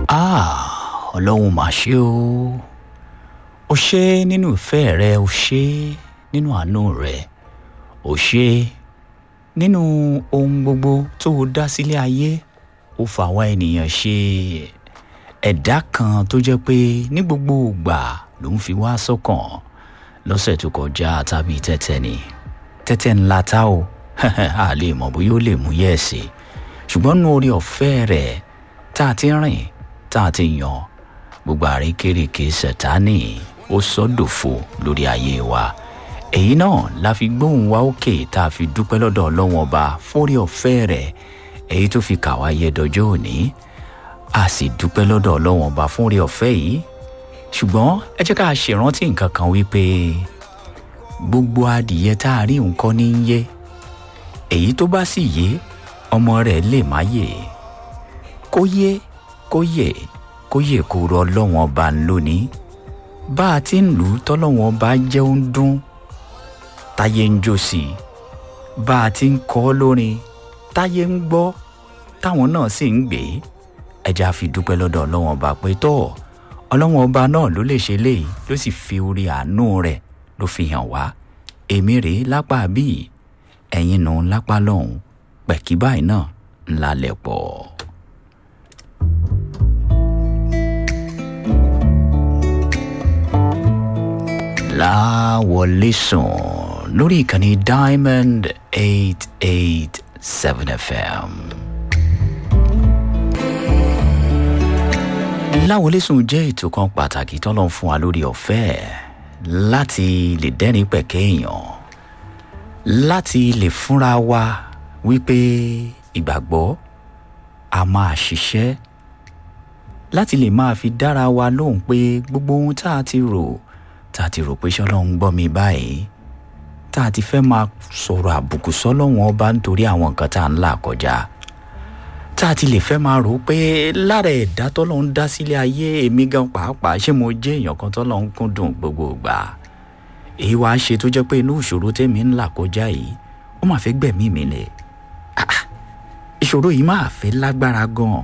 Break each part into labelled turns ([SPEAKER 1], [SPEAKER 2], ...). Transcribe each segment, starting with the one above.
[SPEAKER 1] ah ọlọ́run mà ṣe o ó ṣe nínú ìfẹ́ rẹ ó ṣe nínú àánú rẹ ó ṣe nínú ohun gbogbo tó o dá sílé ayé ó fà wá ènìyàn ṣe ẹ̀dá kan tó jẹ́ pé ní gbogbo ìgbà ló ń fi wá sọ́kàn lọ́sẹ̀ tó kọjá tàbí tẹ́tẹ́ ni tẹ́tẹ́ ńlá tá o a lè mọ̀ bóyá ó lè mú yẹ̀ẹ̀sì ṣùgbọ́n nínú orí ọ̀fẹ́ rẹ̀ tá a ti rìn tá a ti yàn gbogbo àríkèrèké sẹ̀tánì ó sọ́dòfo lórí ayé wa èyí náà la fi gbóhùn wa òkè tá a fi dúpẹ́ lọ́dọ̀ ọlọ́wọ́n ọba fórí ọ̀fẹ́ rẹ̀ èyí tó fi kà wá yẹ dọjọ́ òní a sì dúpẹ́ lọ́dọ̀ ọlọ́wọ́n ọba fórí ọ̀fẹ́ yìí ṣùgbọ́n ẹ jẹ́ ká ṣèrántí nǹkan kan wípé gbogbo adìyẹ tá a rí nǹkan ní í yé èyí tó bá sì yé ọmọ rẹ̀ lè má yè kó yé kó yè kó yè kó rọ ọlọ́wọ́n ọba lónìí bá a ti ń lù ú tọ́lọ́wọ́n ọba jẹ́ ó ń dún táyé ń jó sí i bá a ti ń kọ́ lórin táyé ń gbọ́ táwọn náà sì ń gbé ẹja fi dúpẹ́ lọ́dọ̀ ọlọ́wọ́n ọba pé tọ́ ọlọ́wọ́n ọba náà ló lè ṣe léyìí ló sì fi orí àánú rẹ̀ ló fi hàn wá èmi rèé lápá bíi ẹ̀yin nù lápá lọ́hùn pẹ̀kí báyìí náà ńlá lẹ̀ pọ̀. láwọlé sùn lórí ìkànnì diamond eight eight seven fm. láwọlé sùn jẹ́ ètò kan pàtàkì tọ́lọ́ fún wa lórí ọ̀fẹ́ láti lè dẹ́rìn pẹ̀kẹ́ èèyàn láti lè fúnra wa wípé ìgbàgbọ́ a máa ṣiṣẹ́ láti lè máa fi dára wa lóhùn pé gbogbo ohun tá a ti rò tá a ti rò pé ṣọlọ́run gbọ́ mi báyìí tá a ti fẹ́ máa sọ̀rọ̀ àbùkù sọ́lọ́run ọba nítorí àwọn nǹkan tá a ń là kọjá tá a ti lè fẹ́ máa rò ó pé lára ẹ̀dá tọ́lọ́run dá sílé ayé èmi gan pàápàá ṣé mo jẹ́ èèyàn kan tọ́lọ́run kúndùn gbogbo ìgbà èyí wàá ṣe tó jẹ́ pé inú ìṣòro tèmi ń là kọjá yìí ó máa fẹ́ gbẹ̀mí mi lẹ̀ ìṣòro yìí máa fẹ́ lágbára gan-an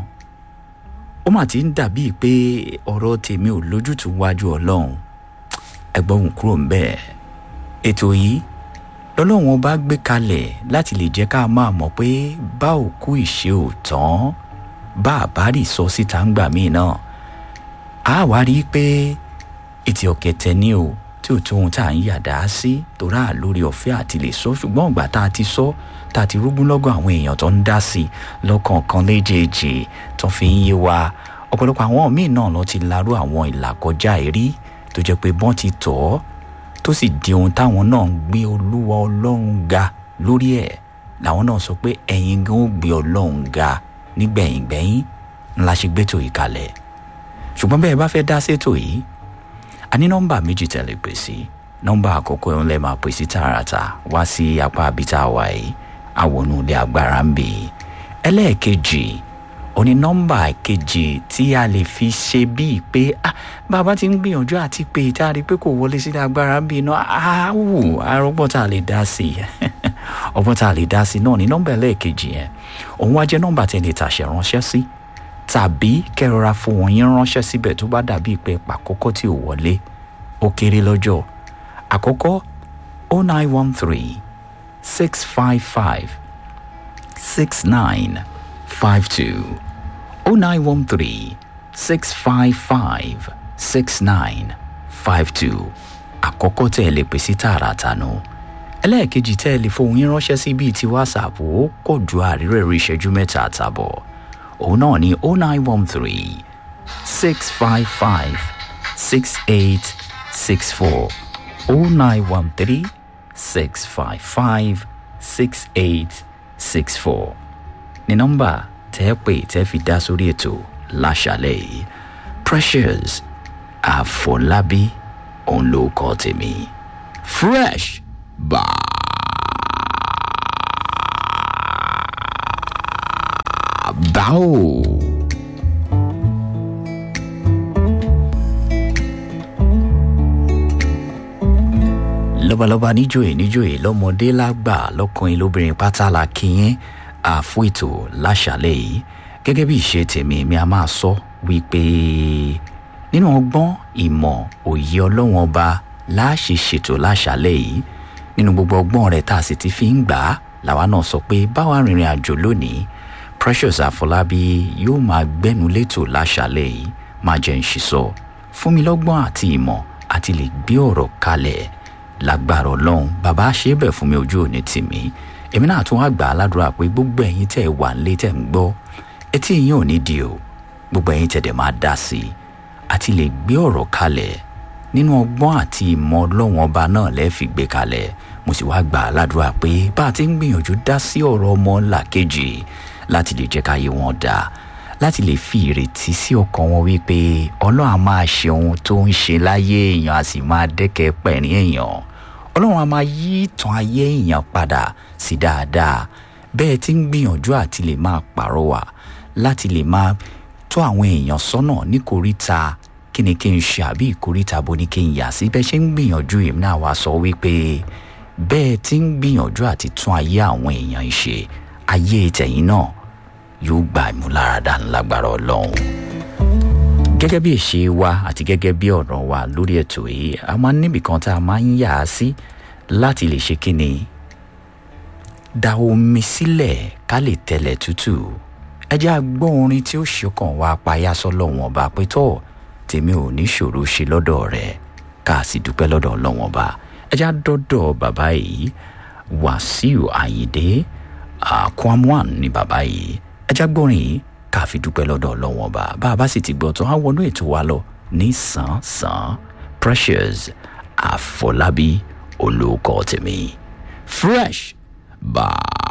[SPEAKER 1] ó mà ti ń dàbíi pé ọ̀rọ̀ tèmi ò lójútùú wájú ọlọ́run ẹgbọ́n òun kúrò ń bẹ́ẹ̀ ètò yìí lọ́lọ́run ọba gbé kalẹ̀ láti lè jẹ́ ká máa mọ̀ pé bá òkú ìṣe ò tán bá àbárì sọ síta ń gbà míì náà a wá rí i pé ètò ọ̀kẹ́tẹ̀ ni o tí ò tó ohun tá à ń yàdá sí torá lórí ọ̀fẹ́ àti lè sọ ṣùgbọ́n ìgbà tá a ti sọ tá a ti rúgún lọ́gọ̀ àwọn èèyàn tó ń dá sí i lọ́kọ̀ọ̀kan léjèèjì tó fi ń yé wa ọ̀pọ̀lọpọ̀ àwọn míì náà lọ ti larú àwọn ìlàkọjá èrí tó jẹ́ pé bọ́n ti tọ̀ ọ́ tó sì di ohun táwọn náà ń gbé olúwa ọlọ́run ga lórí ẹ̀ làwọn náà sọ pé ẹ̀yin gan ó gbé ọlọ́run ga nígbẹ̀yìngbẹ̀yìn ńlá ṣe gbẹ́tò yìí kalẹ̀ ṣùgbọ́n bẹ́ẹ̀ bá fẹ́ dá sétò yìí a ní nọ́mbà méjì tẹ̀lé pè sí nọ́mbà àkọ́kọ́ ẹ̀ ń lẹ́ máa pè sí tààràtà wá sí apá àbíta wa yìí àwọnú ilé agbára ń bì í ẹlẹ́ẹ̀kejì òní nọ́mbà kejì tí a lè fi ṣe bíi pé ah bàbá ti ń gbìyànjú àti pé tá a rí i pé kò wọlé sílé agbára ń bì iná àwù arọ́gbọ́n tá a lè dá sí i ọgbọ́n tá a lè dá sí i náà ní nọ́mbà ẹlẹ́ẹ̀kejì yẹn òun wá jẹ́ nọ́mbà tí ẹ lè tàṣẹ ránṣẹ́ sí tàbí kẹrọra fohùn yín ránṣẹ́ síbẹ̀ tó bá dàbí pé pàkókò tí ò wọlé ó kéré lọ́jọ́ àkọ́kọ́ o nine one three six five five six nine five two o nine one three six five five six nine five two àkọ́kọ́ tẹ́ ẹ lè pè sí tààràtà nù ẹlẹ́ẹ̀kejì tẹ́ ẹ lè fohùn yín ránṣẹ́ sí bíi ti whatsapp ó kò ju àrírẹ̀ rí ìṣẹ́jú mẹ́ta àtàbọ̀ òun náà ní o nine one three six five five six eight six four o nine one three six five five six eight six four ní nọ́mbà tẹ́ ẹ pè tẹ́ fi dá sórí ètò láṣàlẹ̀ yìí precious àfọlábí òun ló kọ́ tèmi fresh bá. báwo. lọ́balọ́ba níjòyè níjòyè lọ́mọdé lágbà lọ́kùnrin lóbìnrin pátá la kíyẹn àfún ètò láṣàlẹ̀ yìí gẹ́gẹ́ bí ìṣe tèmi mi a máa sọ wípé nínú ọgbọ́n ìmọ̀ òye ọlọ́wọ́n ọba láṣẹ ṣètò láṣálẹ̀ yìí nínú gbogbo ọgbọ́n rẹ̀ tá a sì ti fi ń gbà á làwa náà sọ pé báwa rìnrìn àjò lónìí Precious Àfọlábí yóò máa gbẹ́nu létò láṣálẹ̀ yìí máa jẹ́ ń ṣiṣọ fún mi lọ́gbọ́n àti ìmọ̀ àti lè gbé ọ̀rọ̀ kalẹ̀ lágbára ọlọ́run bàbá ṣe é bẹ̀ fún mi ojú òní tì mí èmi náà tún wá gbà á ládùúrà pé gbogbo ẹ̀yin tẹ́ ẹ wà nílé tẹ́ ń gbọ́ etí yín ò ní di o gbogbo ẹ̀yin tẹ́ dẹ̀ máa dá sí i àti lè gbé ọ̀rọ̀ kalẹ̀ nínú ọgbọ́n àti ìmọ̀ ọlọ́run ọba náà lẹ́ẹ̀ fi gbé kalẹ̀ mo sì wá gbà á ládùúrà pé bá a ti ń gbìyànjú dá sí ọ̀rọ̀ ọmọ ńlá kejì láti lè jẹ́ káyé wọn dáa láti lè fi ìrètí sí ọkàn wọn wípé ọlọ́run á máa ṣe ohun tó ń ṣe láyé èèyàn á sì máa dẹ́kẹ́ pẹ̀rín èèyàn ọlọ́run á máa yí ìtàn ayé èèyàn padà sí dáadáa bẹ́ẹ̀ tí ń gbìyànjú àti lè máa pàrọwà láti lè máa tó àwọn èèyàn sọ́nà ní koríta kí ni kí n ṣe àbí ìkoríta bo ni kí n yà sí bẹ́ẹ̀ ṣe ń gbìyànjú èmi náà wá sọ wípé bẹ́ẹ̀ tí ń gbìyànjú àti tún ayé àwọn èèyàn ṣe ayé tẹ̀yìn náà yóò gba ìmúláradá ńlágbára ọlọ́run. gẹ́gẹ́ bí ìṣe wa àti gẹ́gẹ́ bí ọ̀rọ̀ wa lórí ètò yìí a máa ń níbì kan tá a máa ń yà á sí láti lè ṣe kíni da omi sílẹ̀ ká lè tẹ̀lẹ̀ tútù ẹ jẹ́ àgbọ́ orin tí ó ṣọkàn wa payá sọ́lọ́wọ́n ọba pé tọ́ tèmi ò ní ṣòro ṣe lọ́dọ̀ rẹ̀ ká sì dúpẹ́ lọ́dọ̀ ọlọ́wọ́n ọba ẹ jẹ́ àdọ́dọ̀ bàbá yìí Wàsíù Àyìndé Kwamwan ni bàbá yìí ẹjá gbọ́rin yìí ká fi dúpẹ́ lọ́dọ̀ ọlọ́wọ́n ọba bá a bá sì ti gbọ́ tán á wọnú ètò wa lọ ní sàn-sàn Precious Àfọlábí olóòkọ tèmi fresh bye.